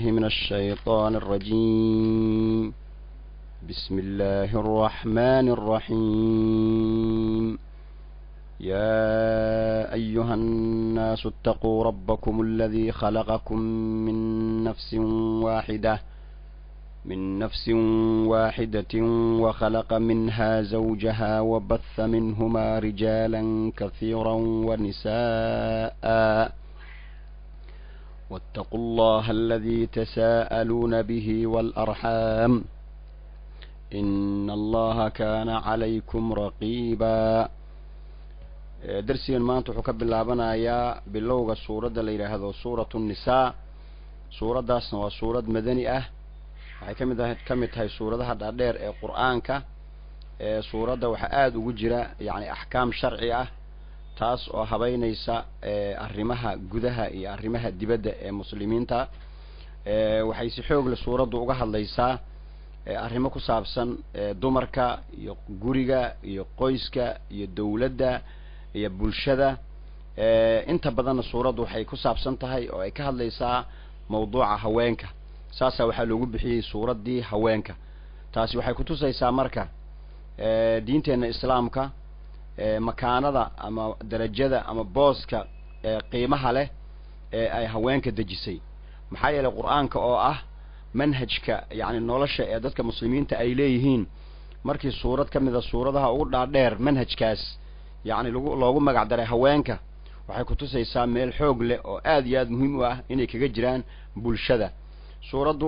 من الشيطان الرجيم بسم الله الرحمن الرحيم يا أيها الناس اتقوا ربكم الذي خلقكم من نفس واحدة من نفس واحدة وخلق منها زوجها وبث منهما رجالا كثيرا ونساء واتقوا الله الذي تساءلون به والأرحام إن الله كان عليكم رقيبا darsigan maanta wuxuu ka bilaabanayaa bilowga suuradda la yidhaahdo suuratu nnisaa suuraddaasna waa suurad madani ah waxay kamid ahayd ka mid tahay suuradaha dhaadheer ee qur-aanka ee suuradda waxaa aada ugu jira yacni axkaam sharci ah taas oo habeynaysa arrimaha gudaha iyo arrimaha dibadda ee muslimiinta waxay si xoogle suuraddu uga hadlaysaa arrimo ku saabsan dumarka iyo guriga iyo qoyska iyo dawladda iyo bulshada inta badanna suuraddu waxay ku saabsan tahay oo ay ka hadlaysaa mawduuca haweenka saasaa waxaa loogu bixiyey suuraddii haweenka taasi waxay kutusaysaa marka diinteenna islaamka makaanada ama darajada ama booska qiimaha leh ee ay haweenka dejisay maxaa yeelay qur-aanka oo ah manhajka yacni nolosha ee dadka muslimiinta ay leeyihiin markii suurad ka mid a suuradaha ugu dhaadheer manhajkaas yacni lagu loogu magac daray haweenka waxay kutusaysaa meel xoog leh oo aada iyo aada muhiim u ah inay kaga jiraan bulshada suuraddu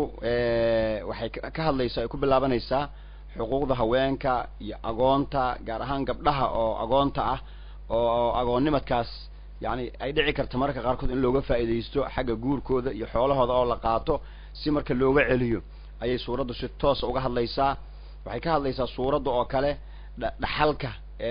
waxay ka hadlaysaa ay ku bilaabanaysaa xuquuqda haweenka iyo agoonta gaar ahaan gabdhaha oo agoonta ah oo agoonnimadkaas yacni ay dhici karta mararka qaarkood in looga faa'iidaysto xagga guurkooda iyo xoolahooda oo la qaato si marka looga celiyo ayay suuraddu si toosa uga hadlaysaa waxay ka hadlaysaa suuradda oo kale dhaxalka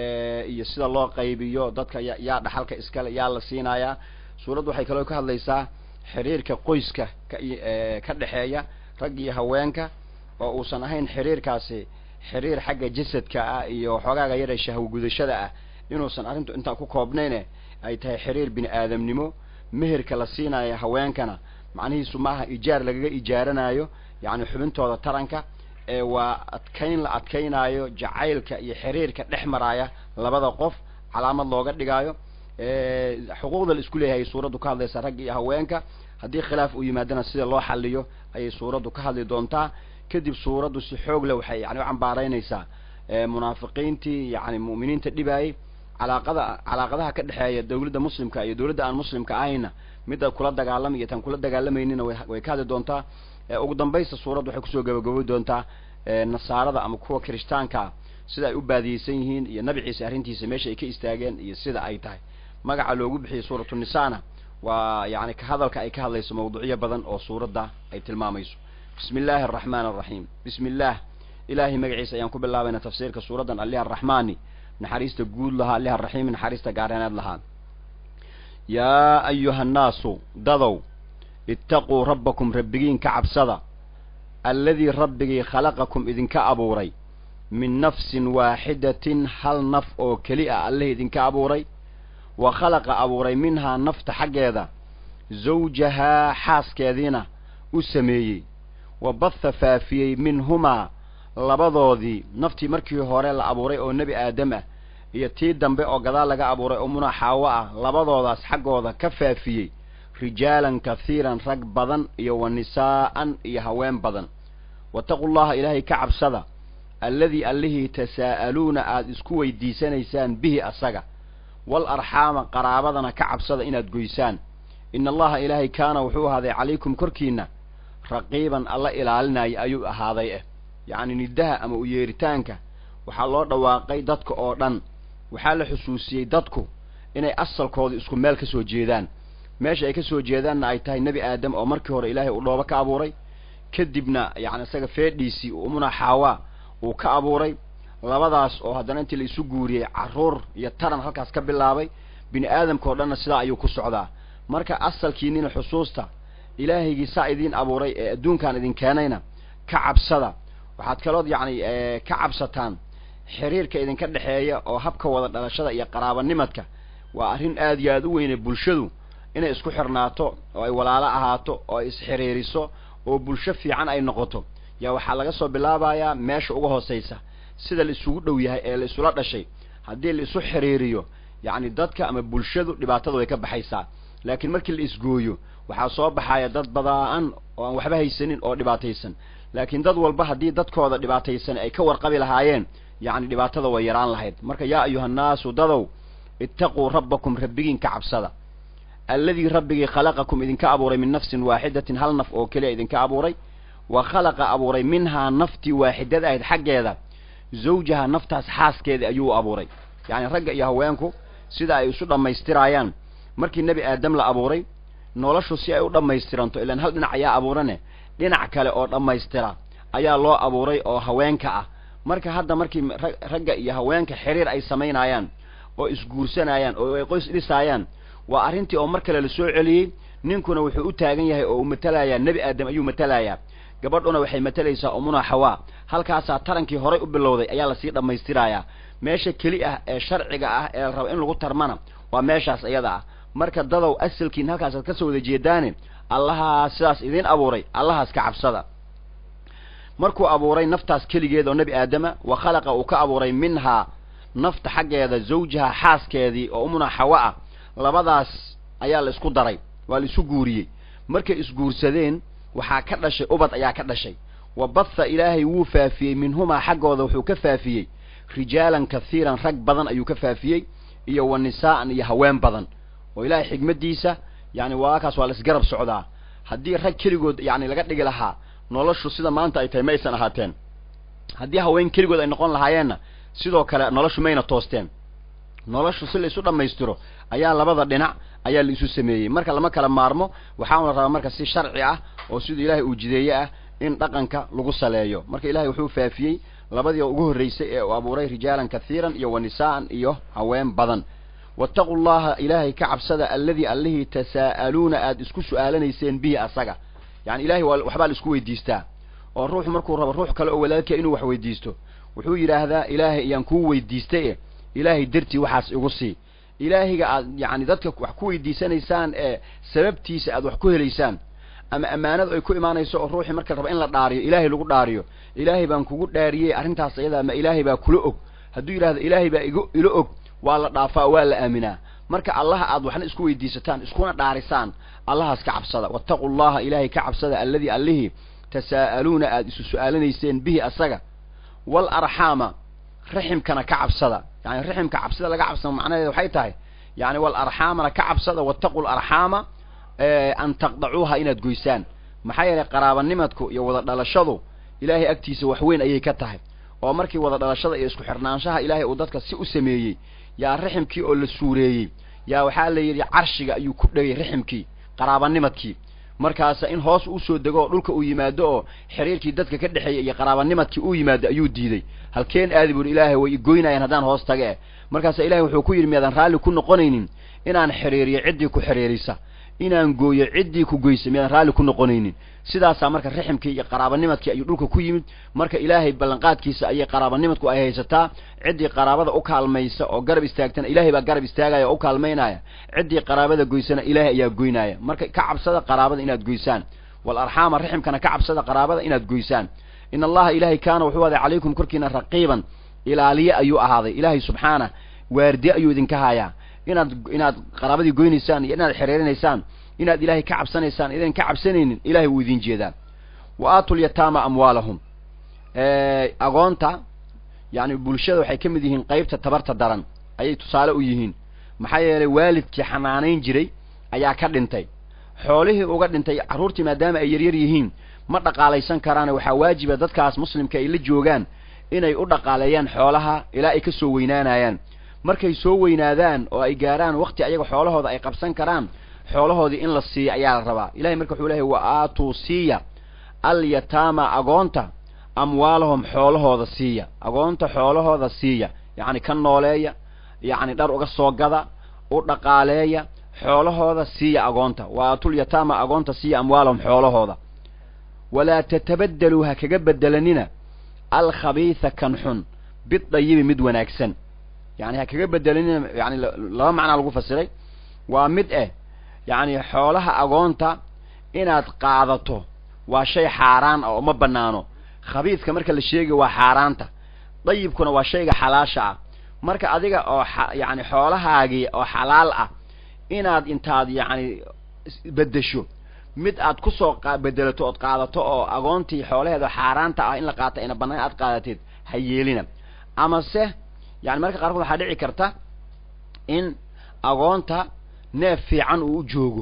iyo sida loo qaybiyo dadka ya yaa dhaxalka iskale yaa la siinayaa suuraddu waxay kaloo ka hadlaysaa xiriirka qoyska ka ka dhexeeya rag iyo haweenka oo uusan ahayn xiriirkaasi xiriir xagga jasadka ah iyo xoogaaga yar ee shahwo gudashada ah inuusan arrintu intaa ku koobnayne ay tahay xiriir bini aadamnimo meherka la siinayo haweenkana macnihiisu maaha ijaar lagaga ijaaranayo yacni xubintooda taranka ee waa adkayn la adkaynaayo jacaylka iyo xiriirka dhex maraaya labada qof calaamad looga dhigaayo xuquuqda la isku leeyahay suuraddu ka hadlaysaa ragga iyo haweenka haddii khilaaf uu yimaadana sida loo xaliyo ayay suuraddu ka hadli doontaa kadib suuraddu si xoog leh waxay yani u cambaaraynaysaa munaafiqiintii yani mu'miniinta dhibaayay calaaqada calaaqadaha ka dhexeeya dawladda muslimka iyo dawladda aan muslimka ahayna midda kula dagaalamay iyo tan kula dagaalamayninna way ka hadli doontaa ugu dambaysta suuraddu waxay kusoo gabagaboy doontaa nasaarada ama kuwa kirishtaankaa sida ay u baadiyeysan yihiin iyo nabi ciise arrintiisa meesha ay ka istaageen iyo sida ay tahay magaca loogu bixiyey suuratu nisaana waa yani ka hadalka ay ka hadlayso mawduucyo badan oo suuradda ay tilmaamayso bismi illaahi araxmaan araxiim bismi illaah ilaahay magaciisa ayaan ku bilaabayna tafsiirka suuraddan alliha araxmaani naxariista guud lahaa alliha araxiimi naxariista gaareeneed lahaa yaa ayuha annaasu dadow ittaquu rabbakum rabbigiin ka cabsada alladii rabbigii khalaqakum idinka abuuray min nafsin waaxidatin hal naf oo keli ah alleh idinka abuuray wa khalaqa abuuray minhaa nafta xaggeeda zawjahaa xaaskeediina u sameeyey wa batha faafiyey minhumaa labadoodii naftii markii hore la abuuray oo nebi aadam ah iyo tii dambe oo gadaal laga abuuray oo muna xaawo ah labadoodaas xaggooda ka faafiyey rijaalan kahiiran rag badan iyo wa nisaa'an iyo haween badan wataqu llaha ilaahay ka cabsada alladii allihii tasaa'aluuna aada isku weydiisanaysaan bihi asaga wal arxaama qaraabadana ka cabsada inaad goysaan ina allaha ilaahay kaana wuxuu ahaaday calaykum korkiina raqiiban alla ilaalinaya ayuu ahaaday eh yacni nidaha ama u yeeritaanka waxaa loo dhawaaqay dadka oo dhan waxaa la xusuusiyey dadku inay asalkooda isku meel ka soo jeedaan meesha ay ka soo jeedaanna ay tahay nebi aadam oo markii hore ilaahay uu dhoobo ka abuuray kadibna yacni isaga feedhiisii umuna xaawaa uu ka abuuray labadaas oo haddana intii la isu guuriyey carruur iyo taran halkaas ka bilaabay bini aadamka oo dhanna sidaa ayuu ku socdaa marka asalkiinina xusuusta ilaahaygii saa idiin abuuray ee adduunkan idin keenayna ka cabsada waxaad kalood yacni ka cabsataan xiriirka idinka dhexeeya oo habka wada dhalashada iyo qaraabanimadka waa arrin aad iyo aad u weyne bulshadu inay isku xirnaato oo ay walaalo ahaato oo ay isxiriiriso oo bulsho fiican ay noqoto yaa waxaa laga soo bilaabayaa meesha uga hoosaysa sida la isugu dhow yahay ee la isula dhashay haddii la isu xiriiriyo yacni dadka ama bulshadu dhibaatada way ka baxaysaa laakiin markii la isgooyo waxaa soo baxaya dad badaan oo aan waxba haysanin oo dhibaataysan laakiin dad walba haddii dadkooda dhibaataysan ay ka warqabi lahaayeen yacni dhibaatada way yaraan lahayd marka yaa ayuhannaasu dadow ittaquu rabbakum rabbigiin ka cabsada alladii rabbigii khalaqakum idinka abuuray min nafsin waaxidatin hal naf oo keliya idinka abuuray wa khalaqa abuuray minhaa naftii waaxidada ahayd xaggeeda zawjaha naftaas xaaskeeda ayuu abuuray yacni ragga iyo haweenku sida ay isu dhammaystiraayaan markii nebi aadam la abuuray noloshu si ay u dhammaystiranto ilaan hal dhinac ayaa abuurane dhinac kale oo dhammaystira ayaa loo abuuray oo haweenka ah marka hadda markii ragga iyo haweenka xiriir ay samaynayaan oo isguursanayaan oo ay qoys dhisaayaan waa arrintii oo mar kale la soo celiyey ninkuna wuxuu u taagan yahay oo uu matalayaa nebi aadam ayuu matalayaa gabadhuna waxay matalaysaa umuna xawaa halkaasaa tarankii horay u bilowday ayaa lasii dhammaystirayaa meesha keli ah ee sharciga ah ee la raba in lagu tarmana waa meeshaas iyada ah marka dadow asalkiin halkaasaad ka soo wada jeedaane allahaa sidaas idiin abuuray allahaas ka cabsada markuu abuuray naftaas keligeed oo nebi aadama wa khalaqa uu ka abuuray minhaa nafta xaggeeda zawjaha xaaskeedii oo umuna xawa ah labadaas ayaa la isku daray waa la isu guuriyey markay isguursadeen waxaa ka dhashay ubad ayaa ka dhashay wa batha ilaahay wuu faafiyey minhumaa xaggooda wuxuu ka faafiyey rijaalan kahiiran rag badan ayuu ka faafiyey iyo wa nisaa'an iyo haween badan oo ilaahay xigmaddiisa yani waakaas waa la isgarab socdaa haddii rag keligood yani laga dhigi lahaa noloshu sida maanta ay tahay ma aysan ahaateen haddii haween keligood ay noqon lahaayeenna sidoo kale noloshu mayna toosteen noloshu si la isu dhammaystiro ayaa labada dhinac ayaa la isu sameeyey marka lama kala maarmo waxaana rabaa marka si sharci ah oo siduu ilaahay uu jideeye ah in dhaqanka lagu saleeyo marka ilahay wuxuu faafiyey labadii ugu horreysay ee uu abuuray rijaalan kahiiran iyo wa nisaa'an iyo haween badan wattaqu llaha ilaahay ka cabsada alladii allihii tasaa'aluuna aada isku su'aalanayseen bihi asaga yani ilahay waa waxbaa la isku weydiistaa oo ruuxu markuu rabo ruux kale oo walaalkiia inuu wax weydiisto wuxuu yidhaahdaa ilaahay ayaan kuu weydiistay e ilaahay dartii waxaas igu sii ilaahiga aad yacni dadka wax ku weydiisanaysaan ee sababtiisa aad wax ku helaysaan ama ammaanadu ay ku imaanayso oo ruuxii marka raba in la dhaariyo ilaahay lagu dhaariyo ilaahay baan kugu dhaariyey arrintaas ayadaa ma ilaahay baa kula og hadduu yidhahdo ilaahay baa igu ilo og waa la dhaafaa waa la aaminaa marka allaha aad waxna isku weydiisataan iskuna dhaarisaan allahaas ka cabsada wattaqu llaha ilaahay ka cabsada alladii allihii tasaa'aluuna aada isu su'aalanayseen bihi asaga wal arxaama raximkana ka cabsada yani raximka cabsida laga cabsada macnaheeda waxay tahay yani wal arxaamana ka cabsada wattaqu larxaama an taqdacuuha inaad goysaan maxaa yeelay qaraabanimadku iyo wada dhalashadu ilaahay agtiisa wax weyn ayay ka tahay oo markii wada dhalashada iyo isku xirnaanshaha ilaahay uu dadka si u sameeyey yaa raximkii oo la suureeyey yaa waxaa la yidhi carshiga ayuu ku dhegay raximkii qaraabanimadkii markaasa in hoos usoo dego oo dhulka uu yimaado oo xiriirkii dadka ka dhexeeyay iyo qaraabanimadkii uu yimaado ayuu diiday halkeen aadi buuhi ilaahay way igoynayaan haddaan hoos taga eh markaasa ilahay wuxuu ku yidhi miyaadan raalli ku noqonaynin inaan xiriiriyo ciddii ku xiriirisa inaan gooyo ciddii ku goysa miyaadan raalli ku noqonaynin sidaasaa marka raximkii iyo qaraabanimadkii ayuu dhulka ku yimid marka ilaahay ballanqaadkiisa ayay qaraabanimadku ay haysataa ciddii qaraabada u kaalmaysa oo garab istaagtana ilaahay baa garab istaagaya oo u kaalmaynaya ciddii qaraabada goysana ilaahay ayaa goynaya marka ka cabsada qaraabada inaad goysaan wal arxaama raximkana ka cabsada qaraabada inaad goysaan in allaha ilaahay kaana wuxuu aday calaykum korkiina raqiiban ilaaliye ayuu ahaaday ilaahay subxaana waardiye ayuu idinka hayaa inaad inaad qaraabadii goynaysaan iyo inaad xiriirinaysaan inaad ilaahay ka cabsanaysaan idan ka cabsanaynin ilahay wuu idin jeedaa wa aatu lyataama amwaalahum agoonta yani bulshada waxay ka mid yihiin qeybta tabarta daran ayay tusaale u yihiin maxaa yeelay waalidkii xanaanayn jiray ayaa ka dhintay xoolihii uga dhintay carruurtii maadaama ay yaryar yihiin ma dhaqaalaysan karaane waxaa waajiba dadkaas muslimka ay la joogaan inay u dhaqaaleeyaan xoolaha ilaa ay ka soo weynaanayaan markay soo weynaadaan oo ay gaaraan wakti ayaga xoolahooda ay qabsan karaan xoolahoodii in la siiya ayaa la rabaa ilahay marka wuxuu lehay wa aatuu siiya alyataama agoonta amwaalahum xoolahooda siiya agoonta xoolahooda siiya yacni ka nooleeya yacni dhar uga soo gada u dhaqaaleeya xoolahooda siiya agoonta wa aatulyataama agoonta siiya amwaalahum xoolahooda walaa tatabaddeluu ha kaga bedelanina alkhabiisa kan xun bidayibi mid wanaagsan yani ha kaga bedelanina yani laba macnaa lagu fasiray waa mid eh yacni xoolaha agoonta inaad qaadato waa shay xaaraan ah oo ma banaano khabiidka marka la sheegayo waa xaaraanta dayibkuna waa shayga xalaasha ah marka adiga oo yacni xoolahaagii oo xalaal ah inaad intaad yacni beddesho mid aad kusoo bedelato ood qaadato oo agoontii xoolaheeda xaaraanta ah in la qaata ina bannaan aad qaadateed ha yeelina amase yani marka qaarkood waxaa dhici karta in agoonta neef fiican uu u joogo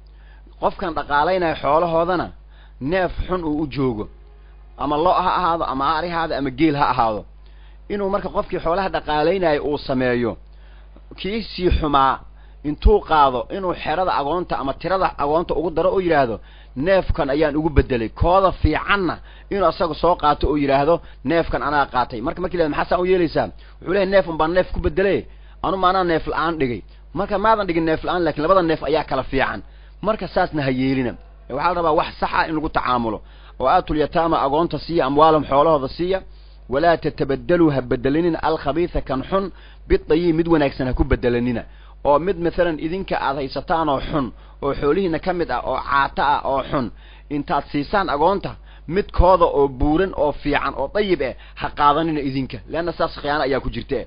qofkan dhaqaalaynayo xoolahoodana neef xun uu u joogo ama lo ha ahaado ama ari ha ahaado ama geel ha ahaado inuu marka qofkii xoolaha dhaqaalaynayo uu sameeyo kii sii xumaa intuu qaado inuu xerada agoonta ama tirada agoonta ugu daro oo yidhaahdo neefkan ayaan ugu bedelay kooda fiicanna inuu asaga soo qaato oo yidhaahdo neefkan anaa qaatay marka markii la maxaa saa u yeelaysaa wuxuu leeyahy neef un baan neef ku bedele anu maanaa neef la-aan dhigay marka maadan dhigin neef la-aan lakin labada neef ayaa kala fiican marka saasna ha yeelina waxaa la rabaa wax saxa in lagu tacaamulo oo aatul yataama agoonta siiya amwaalahum xoolahooda siiya walaa tatabadaluu ha bedelanina alkhabiisa kan xun bidayiib mid wanaagsan ha ku bedelanina oo mid maalan idinka aad haysataan oo xun oo xoolihiina ka mid ah oo caato ah oo xun intaad siisaan agoonta midkooda oo buuran oo fiican oo dayib eh ha qaadanina idinka leanna saas khiyaano ayaa ku jirta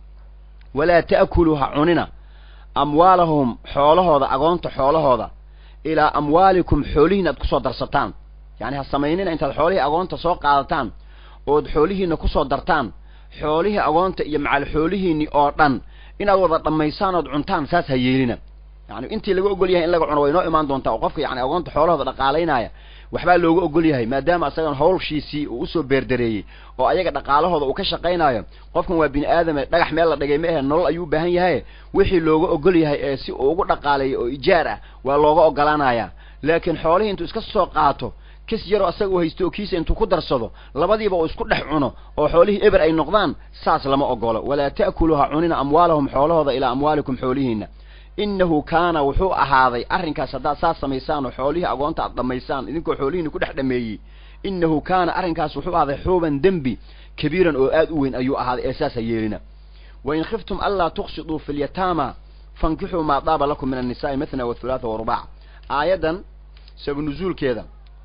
walaa ta'kuluu ha cunina amwaalahum xoolahooda agoonta xoolahooda ilaa amwaalikum xoolihiina aad kusoo darsataan yacni ha samaynina intaad xoolihii agoonta soo qaadataan ood xoolihiina kusoo dartaan xoolihii agoonta iyo macal xoolihiinni oo dhan inaad wada dhammaysaan ood cuntaan saas ha yeelina yani intii laga ogol yahay in laga cuno way noo imaan doontaa oo qofka yani agoonta xoolahooda dhaqaalaynaya waxbaa looga ogol yahay maadaama asagan hawlshiisii uu usoo beerdareeyey oo ayaga dhaqaalahooda uu ka shaqaynayo qofkan waa bini aadame dhagax meel la dhigay ma ahe nolol ayuu u baahan yahay wixii looga ogol yahay ee si uu ugu dhaqaaleeyo oo ijaar ah waa looga ogolaanaya laakiin xoolihii intuu iska soo qaato kis yaroo asaga u haysto oo kiisa intuu ku darsado labadiiba uu isku dhex cuno oo xoolihii eber ay noqdaan saas lama ogolo walaa ta'kuluu ha cunina amwaalahum xoolahooda ilaa amwaalikum xoolihiina innahu kaana wuxuu ahaaday arrinkaas haddaad saas samaysaan oo xoolihii agoonta aad dhammaysaan idinkoo xoolihiina ku dhex dhameeyey innahu kaana arrinkaas wuxuu ahaaday xuuban dembi kabiiran oo aad u weyn ayuu ahaaday ee saas ha yeelina wain khiftum anlaa tuqsiduu fi lyataama fankixuu maa daaba lakum min annisaai mathna wathulaatha warubac aayaddan sabanuzuulkeeda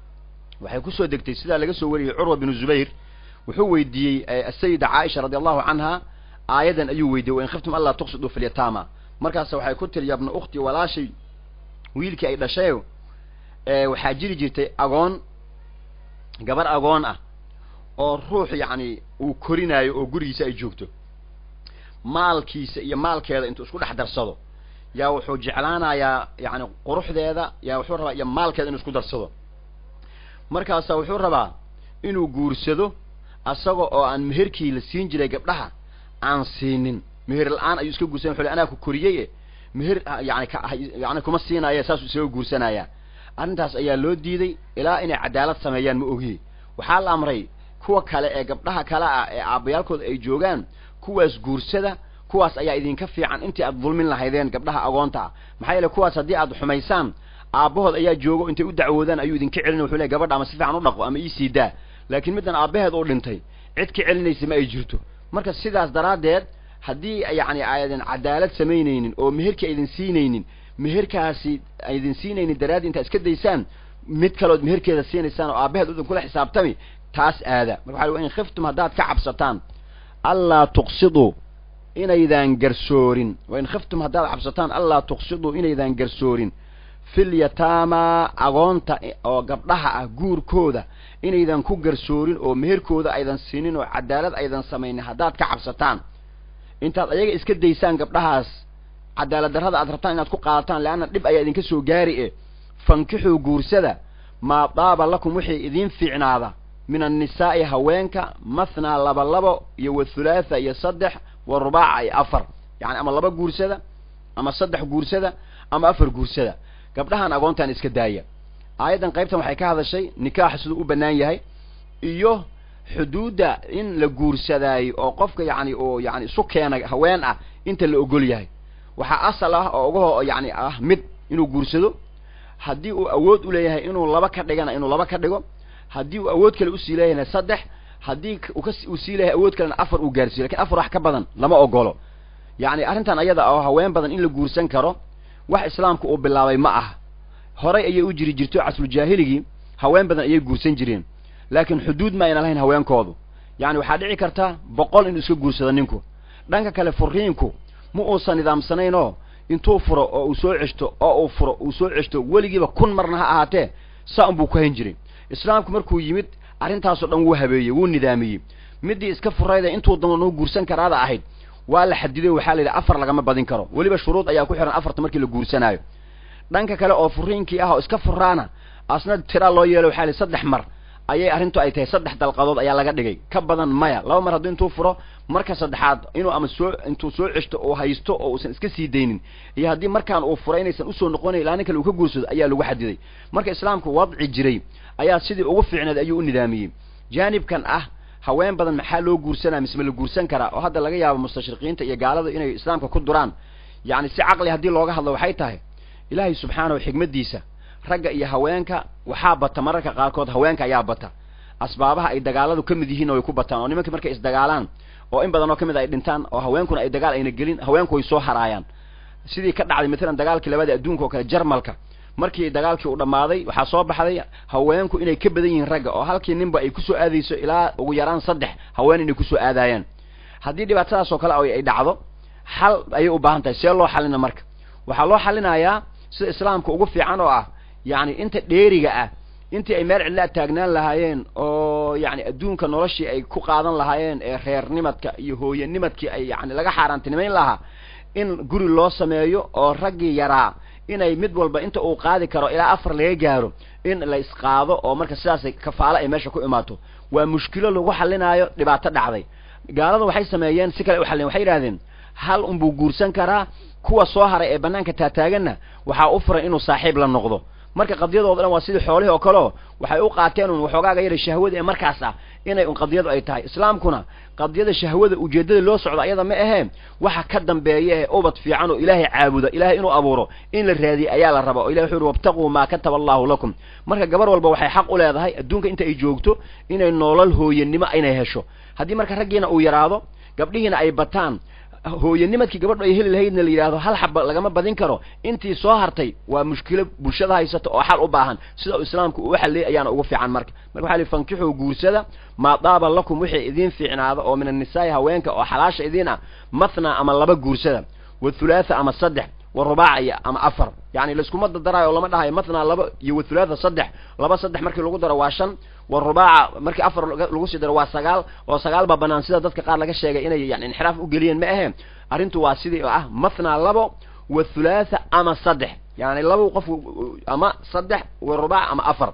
waxay kusoo degtay sidaa laga soo wariyey curwa binu zubayr wuxuu weydiiyey asayida caaisha radi allahu canha aayaddan ayuu weydiiyey wain khiftum anlaa tuqsiduu fi lyataama markaas waxay ku tiri yabna ukhti walaashay wiilkii ay dhashay waxaa jiri jirtay agoon gabar agoon ah oo ruux yacni uu korinaayo oo gurigiisa ay joogto maalkiisa iyo maalkeeda intuu isku dhex darsado yaa wuxuu jeclaanayaa yacni quruxdeeda yaa wuxuu rabaa iyo maalkeeda inuu isku darsado markaasa wuxuu rabaa inuu guursado asaga oo aan meherkii la siin jiray gabdhaha aan siinin meher la-aan ayuu iska guursanay wuxu anaa ku koriyey meher yani yani kuma siinaya saasuu isaga guursanaya arrintaas ayaa loo diiday ilaa inay cadaalad sameeyaan ma ogiye waxaa la amray kuwa kale ee gabdhaha kale ah ee aabbayaalkooda ay joogaan kuwaas guursada kuwaas ayaa idinka fiican intii aad dulmin lahaydeen gabdhaha agoonta ah maxaa yeele kuwaas haddii aad xumaysaan aabbahood ayaa joogo intay u dacwoodaan ayuu idinka celin wuxuu ley gabadha ama si fiican u dhaqo ama iisii daa laakiin middan aabbaheed uu dhintay cid ka celinaysa ma ay jirto marka sidaas daraaddeed haddii yacni aydan cadaalad samaynaynin oo meherkii aydin siinaynin meherkaasi aydin siinaynin daraaddi intaad iska daysaan mid kalood meherkeeda siinaysaan oo aabbaheed udan kula xisaabtami taas aada marka waxa in khiftum haddaad ka cabsataan allaa tuqsiduu inaydaan garsoorin wain khiftum haddaad cabsataan allaa tuqsiduu inaydaan garsoorin fil yataamaa agoonta oo gabdhaha ah guurkooda inaydan ku garsoorin oo meherkooda aydan siinin oo cadaalad aydan samaynin haddaad ka cabsataan intaad ayaga iska daysaan gabdhahaas cadaalad darrada aad rabtaan inaad ku qaadataan leanna dhib ayaa idinka soo gaari e fankixuu guursada maa daaba lakum wixii idiin fiicnaada min annisaa'i haweenka mathnaa laba labo iyo wathulaatha iyo saddex wa rubaaca iyo afar yacni ama laba guursada ama saddex guursada ama afar guursada gabdhahan agoontan iska daaya aayaddan qaybtan waxay ka hadashay nikaaxa siduu u bannaan yahay iyo xuduudda in la guursadaayo oo qofka yacni oo yani isu keena haween ah inta la ogol yahay waxaa asal ah oo ugaho yani ah mid inuu guursado haddii uu awood u leeyahay inuu laba ka dhigana inuu laba ka dhigo haddii uu awood kale usii leeyahayna saddex haddii uu sii leeyahay awood kalena afar uu gaarsiiyo lakin afar wax ka badan lama ogolo yacni arrintan ayada oo haween badan in la guursan karo wax islaamka uu bilaabay ma aha horay ayay u jiri jirto casruljaahiligi haween badan ayay guursan jireen laakiin xuduud ma ayna lahayn haweenkoodu yacni waxaa dhici karta boqol inuu iska guursado ninku dhanka kale furiinku ma uusan nidaamsanaynoo intuu furo oo uu soo ceshto oo uu furo uu soo ceshto weligiiba kun marna ha ahaatee saa unbuu ku hayn jiray islaamku markuu yimid arrintaasoo dhan wuu habeeyey wuu nidaamiyey middii iska furayda intuu danu guursan karaada ahayd waa la xadiday waxaa la yidhi afar lagama badin karo weliba shuruud ayaa ku xihan afarta markii la guursanaayo dhanka kale oo furiinkii ah oo iska furaana asna tiraa loo yeelo waxaa la saddex mar ayay arrintu ay tahay saddex dalqadood ayaa laga dhigay ka badan maya laba mar hadduu intuu furo marka saddexaad inuu ama soo intuu soo ceshto oo haysto oo uusan iska sii daynin iyo haddii markaan uu furay inaysan usoo noqonayn ilaa nin kale uu ka guursado ayaa lagu xadiday marka islaamku wadci jiray ayaa sidii ugu fiicneed ayuu u nidaamiyey jaanibkan ah haween badan maxaa loo guursanaa mise ma la guursan karaa oo hadda laga yaabo mustashriqiinta iyo gaalada inay islaamka ku duraan yacni si caqli haddii looga hadlo waxay tahay ilaahay subxaanahu xigmaddiisa ragga iyo haweenka waxaa bata mararka qaarkood haweenka ayaa bata asbaabaha ay dagaaladu ka mid yihiinna way ku bataan oo nimankii markay isdagaalaan oo in badan oo ka mid ay dhintaan oo haweenkuna ay dagaal ayna gelin haweenku way soo haraayaan sidii ka dhacday matalan dagaalkii labada adduunka oo kale jarmalka markii dagaalkii uu dhammaaday waxaa soo baxday haweenku inay ka badan yihiin ragga oo halkii ninba ay kusoo aadayso ilaa ugu yaraan saddex haween inay kusoo aadaayaan haddii dhibaatadaas oo kale ay dhacdo xal ayay u baahan tahay see loo xalina marka waxaa loo xalinayaa sida islaamka ugu fiican oo ah yacni inta dheeriga ah intii ay meel cidlaa taagnaan lahaayeen oo yacni adduunka noloshii ay ku qaadan lahaayeen ee reernimadka iyo hooyanimadkii ay yani laga xaaraantinimayn lahaa in guri loo sameeyo oo raggii yaraa inay mid walba inta uu qaadi karo ilaa afar laga gaaro in la isqaado oo marka sidaasay kafaalo ay meesha ku imaato waa mushkilo lagu xalinaayo dhibaato dhacday gaalada waxay sameeyeen si kale u xallin waxay yidhahdeen hal unbuu guursan karaa kuwa soo haray ee banaanka taataaganna waxaa u furan inuu saaxiib la noqdo marka qadiyadooda dhan waa sidii xoolihii oo kaleo waxay u qaateen un waxoogaaga yara shahwada ee markaas ah inay un qadiyadu ay tahay islaamkuna qadiyada shahwada ujeeddada loo socdo ayada ma ahee waxa ka dambeeya ee ubad fiican oo ilaahay caabuda ilaahay inuu abuuro in la raadiye ayaa la raba oo ilahi wuxu uhi wabtaquu maa kataba allahu lakum marka gabar walba waxay xaq u leedahay adduunka inta ay joogto inay noolal hooyanimo inay hesho haddii marka raggiina uu yaraado gabdhihiina ay bataan hooyanimadkii gabadhu ay heli lahaydna la yidhahdo hal xaba lagama badin karo intii soo hartay waa mushkilo bulshada haysata oo xal u baahan sida uu islaamku uu xalliyay ayaana ugu fiican marka marka waxa li fankixuu guursada maa daaba lakum wixii idiin fiicnaada oo min annisaa'i haweenka oo xalaasha idiin ah mathna ama laba guursada wathulaatha ama saddex warubaaciya ama afar yani laiskuma dadaraayo oo lama dhahayo mathna laba iyo wathulaatha saddex laba saddex markii lagu daro waa shan warubaaca markii afar lagu sii daro waa sagaal oo sagaal baa banaan sida dadka qaar laga sheegay inay yani inxiraaf u geliyeen ma ahe arrintu waa sidii oo ah mathna labo wathulaatha ama saddex yani laba qof ama saddex warubaac ama afar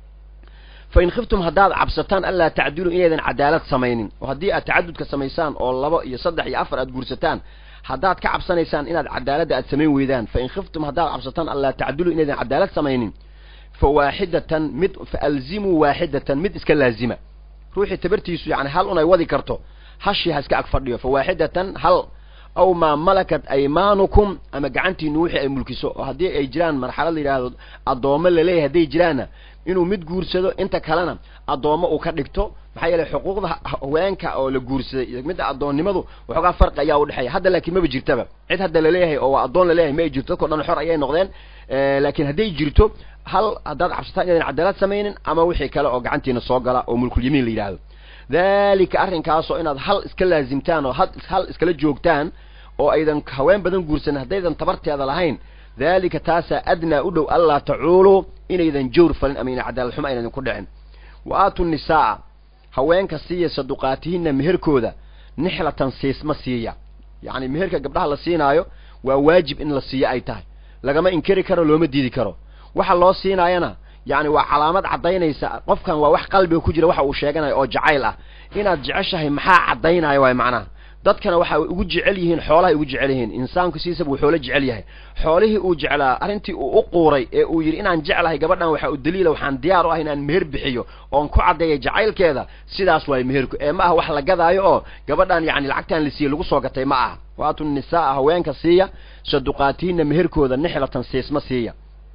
fa in khiftum haddaad cabsataan anlaa tacdiluu inaydan cadaalad samaynin oo haddii aad tacadudka samaysaan oo labo iyo saddex iyo afar aad guursataan haddaad ka cabsanaysaan inaad cadaaladda aad samayn weydaan fa in khiftum haddaad cabsataan anlaa tacdiluu inaydan cadaalad samaynin fa waaxidatan mid fa alzimuu waaxidatan mid iska laazima ruuxii tabartiisu yani hal un ay wadi karto hashii ha iska ag fadhiyo fa waaxidatan hal aw maa malakat aymaanukum ama gacantiinu wixii ay mulkiso oo haddii ay jiraan marxalad la yidhaahdo addoommo laleeyahay hadday jiraanna inuu mid guursado inta kalena addoommo uu ka dhigto maxaa yeelay xuquuqda haweenka oo la guursaday iyo midda addoonnimadu waxoogaa farqi ayaa udhexeeya hadda laakiin maba jirtaba cid hadda laleeyahay oo waa addoon laleeyahay ma ay jirto dadkao dhan xor ayay noqdeen laakiin hadday jirto hal haddaad cabsataan inaydan cadaalad samaynin ama wixii kale oo gacantiina soo gala oo mulkulyamiin la yidhaahdo daalika arrinkaasoo inaad hal iska laazimtaan oo hal iskala joogtaan oo aydan haween badan guursanin haddaydan tabarteeda lahayn daalika taasaa adnaa u dhow allaa tacuuluu inaydan jawr falin ama ina cadaalad xumo aynan ku dhicin wa aatu nisaa'a haweenka siiya saduqaatihinna meherkooda nixlatan siisma siiya yacni meherka gabdhaha la siinaayo waa waajib in la siiyo ay tahay lagama inkari karo looma diidi karo waxa loo siinaayana yacni waa calaamad caddaynaysa qofkan waa wax qalbiga ku jira waxa uu sheeganayo oo jacayl ah inaad jeceshahay maxaa caddaynaya waay macnaha dadkana waxa ugu jecel yihiin xoolahay ugu jecel yihiin insaanku siisaba uu xoolo jecel yahay xoolihii uu jeclaa arrintii uu u quuray ee uu yidhi inaan jeclahay gabadhan waxa u daliila waxaan diyaar u ah inaan meher bixiyo oon ku caddeeya jacaylkeeda sidaas waay meherku ee ma aha wax la gadaayo oo gabadhan yacni lacagtaan la siiyey lagu soo gatay ma aha waatu nisaa haweenka siiya saduqaatihinna meherkooda nixlatan siisma siiya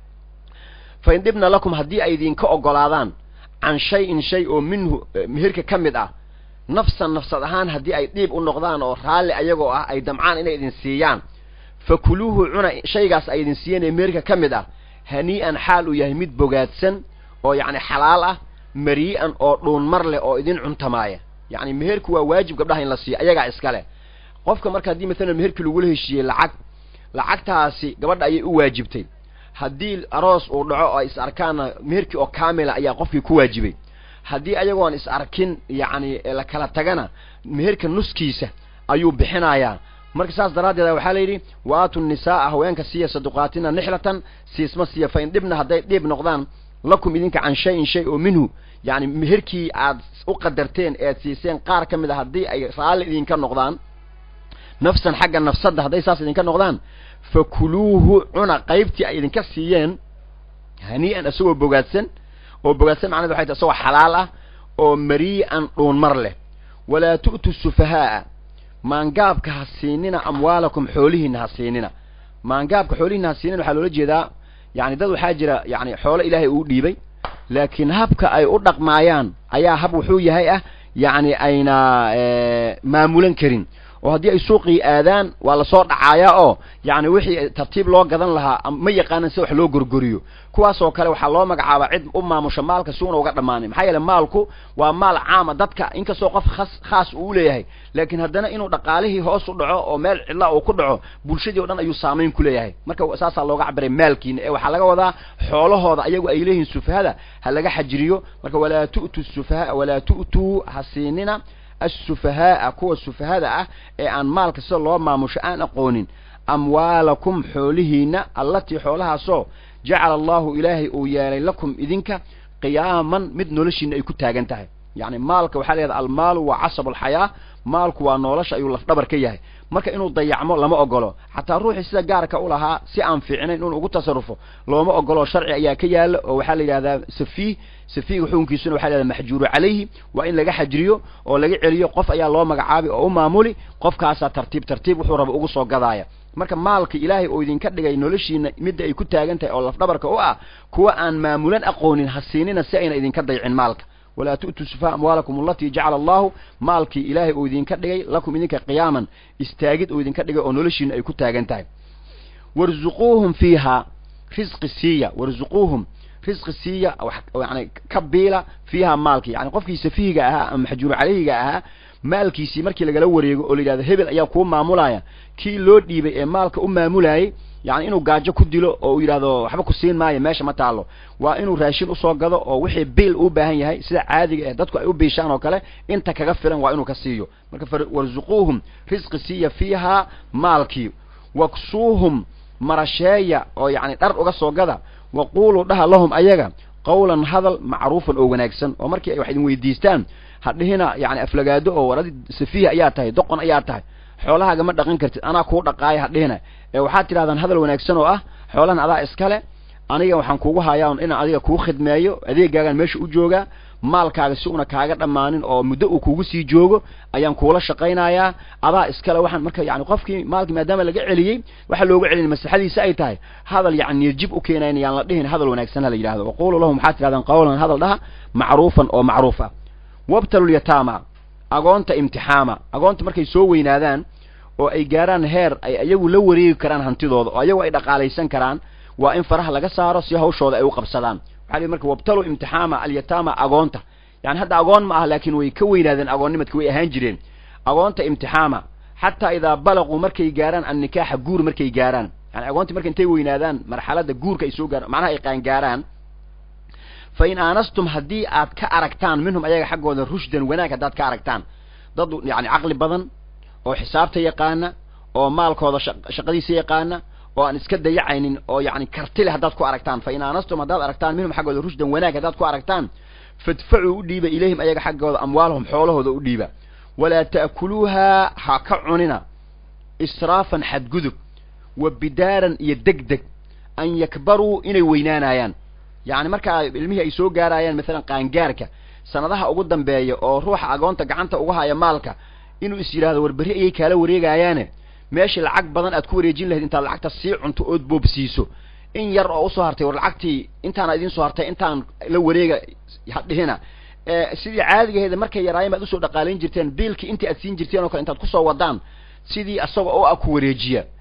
fa in dhibna lakum haddii ay idinka oggolaadaan can shay-in shay oo minhu meherka ka mid ah nafsan nafsad ahaan haddii ay dhiib u noqdaan oo raalli ayagoo ah ay damcaan inay idin siiyaan fa kuluuhu cuna shaygaas ay idin siiyeen ee meherka ka mid ah hanii'an xaal uu yahay mid bogaadsan oo yacni xalaal ah marii'an oo dhuunmar leh oo idin cuntamaaya yacni meherku waa waajib gabdhaha in la siiyo ayagaa iska leh qofka marka haddii maalan meherkii lagula heshiiyey lacag lacagtaasi gabadha ayay u waajibtay haddii aroos uu dhaco oo ay is arkaanna meherkii oo kaamila ayaa qofkii ku waajibay haddii ayagoon is arkin yacni la kala tagana meherka nuskiisa ayuu bixinayaa marka saas daraaddeeda waxaa la yidhi wa-aatu nisaaa haweenka siiya saduqaatina nixlatan siisma siiya fa in dhibna hadday dhiib noqdaan lakum idinka can shay-in shay oo minhu yacni meherkii aad u qadarteen ead siiseen qaar ka mid a haddii ay raalli idinka noqdaan nafsan xagga nafsadda hadday saas idinka noqdaan fakuluuhu cuna qaybtii ay idinka siiyeen hanii'an isagoo bogaadsan oo bogaadsan macned waxay tahy isagoo xalaal ah oo marii'an dhuunmar leh walaa tu'tu sufahaa'a maangaabka ha siinina amwaalakum xoolihiina ha siinina maangaabka xoolihiina ha siinina waxaa loola jeedaa yani dad waxaa jira yani xoolo ilaahay uu dhiibay laakiin habka ay u dhaqmaayaan ayaa hab wuxuu yahay ah yacni ayna maamulan karin oo haddii ay suuqii aadaan waa lasoo dhacaayaa oo yacni wixii tartiib loo gadan lahaa ma yaqaanan si wax loo gorgoriyo kuwaasoo kale waxaa loo magacaabaa cid u maamusha maalka si una uga dhammaanin maxaa yeele maalku waa maal caama dadka inkastoo qof khas khaas uu leeyahay laakiin haddana inuu dhaqaalihii hoos u dhaco oo meel cidla uu ku dhaco bulshadii o dhan ayuu saamayn ku leeyahay marka saasaa looga cabiray maalkiina ee waxaa laga wadaa xoolahooda ayagu ay leeyihiin sufahada ha laga xajiriyo marka walaa tu'tu sufaha walaa tu'tuu ha siinina assufahaaa kuwa sufahada ah ee aan maalka sida loo maamusho aan aqoonin amwaalakum xoolihiina allatii xoolahaasoo jacala allahu ilaahay uu yeelay lakum idinka qiyaaman mid noloshiina ay ku taagan tahay yacni maalka waxaa la yahada almaalu waa casab alxayaa maalku waa nolosha ayuu lafdhabar ka yahay marka inuu dayacmo lama ogolo xataa ruuxii sida gaarka u lahaa si aan fiicnayn inuu ugu tasarufo looma ogolo sharci ayaa ka yaala oo waxaa la yidhahdaa safiih safiiga xukunkiisuna waxa la yhahda maxjuuru calayhi waa in laga xajriyo oo laga celiyo qof ayaa loo magacaabi oo u maamuli qofkaasaa tartiib tartiib wuxuu raba ugu soo gadaaya marka maalka ilaahay oo idinka dhigay noloshiina midda ay ku taagan tahay oo lafdhabarka u ah kuwa aan maamulan aqoonin ha siinina si ayna idinka daycin maalka walaa tu'tuu sufaha amwaalakum alatii jacala allahu maalkii ilaahay uu idinka dhigay lakum idinka qiyaaman istaagid uu idinka dhigay oo noloshiina ay ku taagan tahay warzuquuhum fiihaa risqi siiya warzuquuhum risqi siiya yani ka biila fiihaa maalkii yani qofkii safihiga ahaa ama maxjuuru calayhiga ahaa maalkiisii markii lagala wareego oo la yidhahdo hebel ayaa kuu maamulaya kii loo dhiibay ee maalka u maamulayay yani inuu gaajo ku dilo oo uu yidhahdo waxba ku siin maayo meesha ma taalo waa inuu raashin usoo gado oo wixii biil uu baahan yahay sida caadiga eh dadku ay u biishaan oo kale inta kaga filan waa inuu ka siiyo marka warzuquuhum risqi siiya fiihaa maalkii waksuuhum marasheeya oo yacni dhar uga soo gada waquuluu dhaha lahum ayaga qawlan hadal macruufan oo wanaagsan oo markii ay wax idin weydiistaan hadhihina yani aflagaado oo waradi safiih ayaa tahay doqon ayaa tahay xoolahaaga ma dhaqan kartid anaa kuu dhaqaaya hadhihina ee waxaad tidhahdaan hadal wanaagsan oo ah xoolahan adaa iskale aniga waxaan kugu hayaa inaan adiga kuu khidmeeyo adeegaagaan meesha u joogaa maalkaaga si una kaaga dhammaanin oo muddo uu kugu sii joogo ayaan kuula shaqaynayaa adaa iskale waxaan marka yani qofkii maalkii maadaama laga celiyey waxaa looga celin maslaxadiisa ay tahay hadal yani niyadjib u keenayn yaan la dhihin hadal wanaagsan hala yidhahdo waqulu lahum waxaad tidhahdaan qawlan hadal dhaha macruufan oo macruuf ah wabtalulyataama agoonta imtixaama agoonta markay soo weynaadaan oo ay gaaraan heer ay ayagu la wareegi karaan hantidooda oo ayagu ay dhaqaalaysan karaan waa in faraha laga saaro si hawshooda ay u qabsadaan waxa li marka wabtalu imtixaama alyataama agoonta yani hadda agoon ma ah laakiin way ka weynaadeen agoonnimadka way ahaan jireen agoonta imtixaama xataa idaa balaquu markay gaaraan annikaaxa guur markay gaaraan yani agoontii marka intay weynaadaan marxaladda guurka ay soo gaaraan macnaha ay qaangaaraan fa in aanastum haddii aad ka aragtaan minhum ayaga xaggooda rushdan wanaag haddaad ka aragtaan dad yani caqli badan oo xisaabta yaqaana oo maalkooda shaqadiisa yaqaana oo aan iska dayacaynin oo yani karti leh haddaad ku aragtaan fa in aanastum haddaad aragtaan minhum xaggooda rushdan wanaag haddaad ku aragtaan fadfacuu u dhiiba ilayhim ayaga xaggooda amwaalahum xoolahooda u dhiiba walaa ta'kuluuhaa ha ka cunina israafan xadgudub wa bidaaran iyo deg deg an yakbaruu inay weynaanayaan yacni markaa ilmihii ay soo gaarayaan maalan qaangaarka sanadaha ugu dambeeya oo ruuxa agoonta gacanta uga haya maalka inuu is yidhahdo war berri ayay kaala wareegayaane meeshii lacag badan aad ku wareejin lahayd intaad lacagta sii cunto ood boobsiiso in yar oo usoo hartay war lacagtii intaana idiin soo hartay intaan la wareega hadhihina sidii caadigaheeda markay yaraayeen baad usoo dhaqaalayn jirteen biilkii intii aad siin jirteen oo kale intaad kusoo wadaan sidii asagoo oo ah ku wareejiya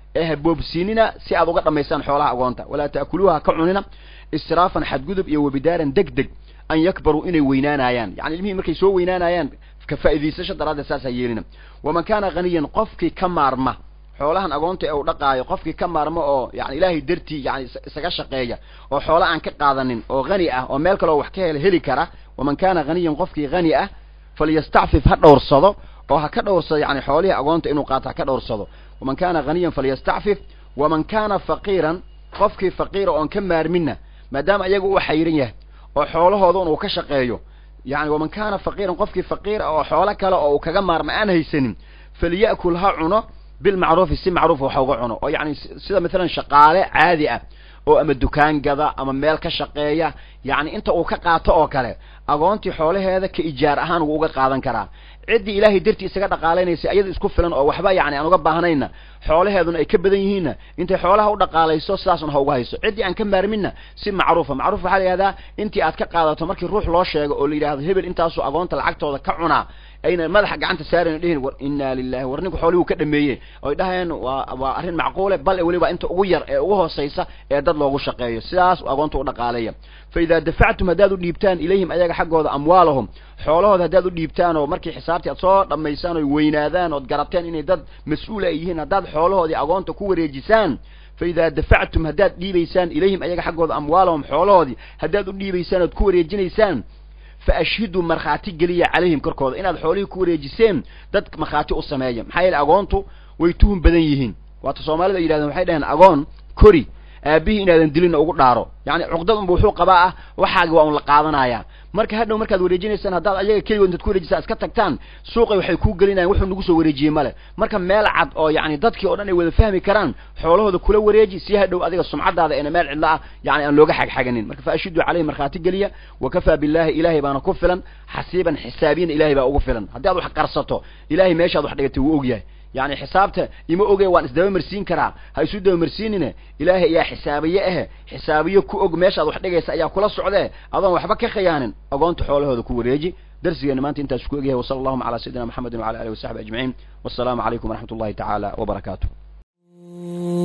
ee ha boobsiinina si aad uga dhammaysaan xoolaha agoonta walaa ta'kuluuha ha ka cunina israafan xadgudub iyo wabidaaran deg deg an yakbaruu inay weynaanayaan yani ilmihii markay soo weynaanayaan ka faa'idaysasho daraaddeed saas ha yeelina waman kaana haniyan qofkii ka maarma xoolahan agoonta ee uu dhaqaayo qofkii ka maarmo oo yani ilaahay dartii yani isaga shaqeeya oo xoola aan ka qaadanin oo hani ah oo meel kaleo wax ka hel heli kara waman kaana haniyan qofkii hani ah falyastacfif ha dhowrsado oo ha ka dhowrsado yani xoolihii agoonta inuu qaato ha ka dhowrsado waman kaana haniyan falyastacfif waman kaana faqiiran qofkii faqiira oon ka maarmina maadaama iyaga uu xayran yahay oo xoolahooda un uu ka shaqeeyo yani waman kaana faqiiran qofkii faqiir ah oo xoolo kale oo uu kaga maarma aan haysanin falya'kul ha cuno bilmacruufi si macruufa wax uga cuno oo yani sida maalan shaqaale caadi ah oo ama dukaan gada ama meel ka shaqeeya yani inta uu ka qaato oo kale agoontii xoolaheeda ka ijaar ahaan wuu uga qaadan karaa ciddii ilaahay dartii isaga dhaqaalaynaysa iyada isku filan oo waxba yani aan uga baahnayna xoolaheeduna ay ka badan yihiinna intay xoolaha u dhaqaalayso sidaasun ha uga hayso ciddii aan ka maarminna si macruufa macruuf waxaa la yihahdaa intii aad ka qaadato markii ruux loo sheego oo la yidhahdo hebel intaasuu agoonta lacagtooda ka cunaa ayna madaxa gacanta saarayno dhihin war inna lilahi war ninku xoolihuu ka dhameeye oy dhahayeen waa waa arrin macquule bal weliba inta ugu yar ee ugu hoosaysa ee dad loogu shaqeeyo sidaas agoonta u dhaqaaleeya fa idaa dafactum haddaad u dhiibtaan ilayhim ayaga xaggooda amwaalahum xoolahooda haddaad u dhiibtaan oo markii xisaabtii aad soo dhammaysaan oy weynaadaan ood garateen inay dad mas-uula ay yihiin haddaad xoolahoodii agoonta ku wareejisaan fa idaa dafactum haddaad dhiibaysaan ilayhim ayaga xaggooda amwaalahum xoolahoodii haddaad u dhiibaysaan ood ku wareejinaysaan fa ashhiduu markhaati geliya calayhim korkooda inaad xoolihii ku wareejiseen dad markhaati u sameeya maxaa yeele agoontu way tuhun badan yihiin waata soomaalida ay yidhahdeen waxay dhaheen agoon kori aabihii inaadan dilina ugu dhaaro yani cuqdad unba wuxuu qabaa ah waxaagi waa un la qaadanaya marka hadhow markaad wareejinaysaan haddaad ayaga keligood intaad ku wareejisaan iska tagtaan suuqay waxay kuu gelinayan wuxuu nagu soo wareejiyey male marka meel cad oo yani dadkii o dhan ay wada fahmi karaan xoolahooda kula wareeji si hadhow adiga sumcadaada eena meel cidlo ah yani aan looga xagxaganin marka fa ashiduu caleyhi markhaati geliya wa kafaa billahi ilahay baana ku filan xasiiban xisaabiyan ilahay baa ugu filan haddii aad wax qarsato ilahay meeshaad wax dhigatay wuu ogyahay yani xisaabta ima oge waan isdaba marsiin karaa ha isu daba marsiinine ilaahay ayaa xisaabiye ahe xisaabiye ku og meeshaad wax dhigaysa ayaa kula socdee adoon waxba ka khiyaanin agoonta xoolahooda ku wareeji darsigeena maanta intaas ku egyahay wasala allahuma calaa sayidina maxamedin wala alihi wasaxbi ajmaciin wassalaamu calaykum waraxmat ullahi tacaala wabarakaatu